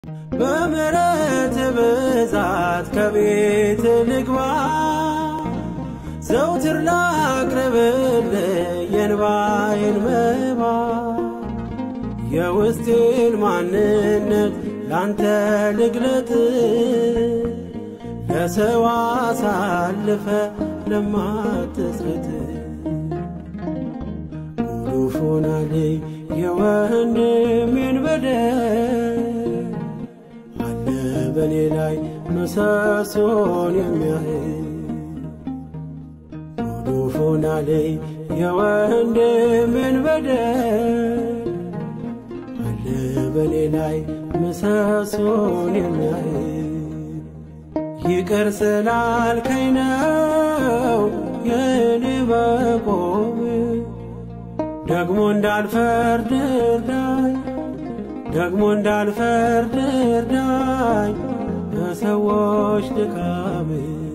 በምሕረት ብዛት ከቤት ልግባ ዘውትር ላቅርብል የንባዬን መባ የውስጤን ማንነት ላንተ ልግለጥ ለሰው አሳልፈ ለማትሰጥ ሙሉ ሆናለኝ የወንድሜን በደል አለ በኔ ላይ ምሰሶን የሚያህል ሙሉ ሆናለኝ የወንድሜን በደል አለ በኔ ላይ ምሰሶን የሚያህል ይቅር ስላልከኝ ነው የኔ መቆም ደግሞ እንዳልፈርድ እርዳኝ ደግሞ እንዳልፈርድ እርዳኝ በሰዎች ድካም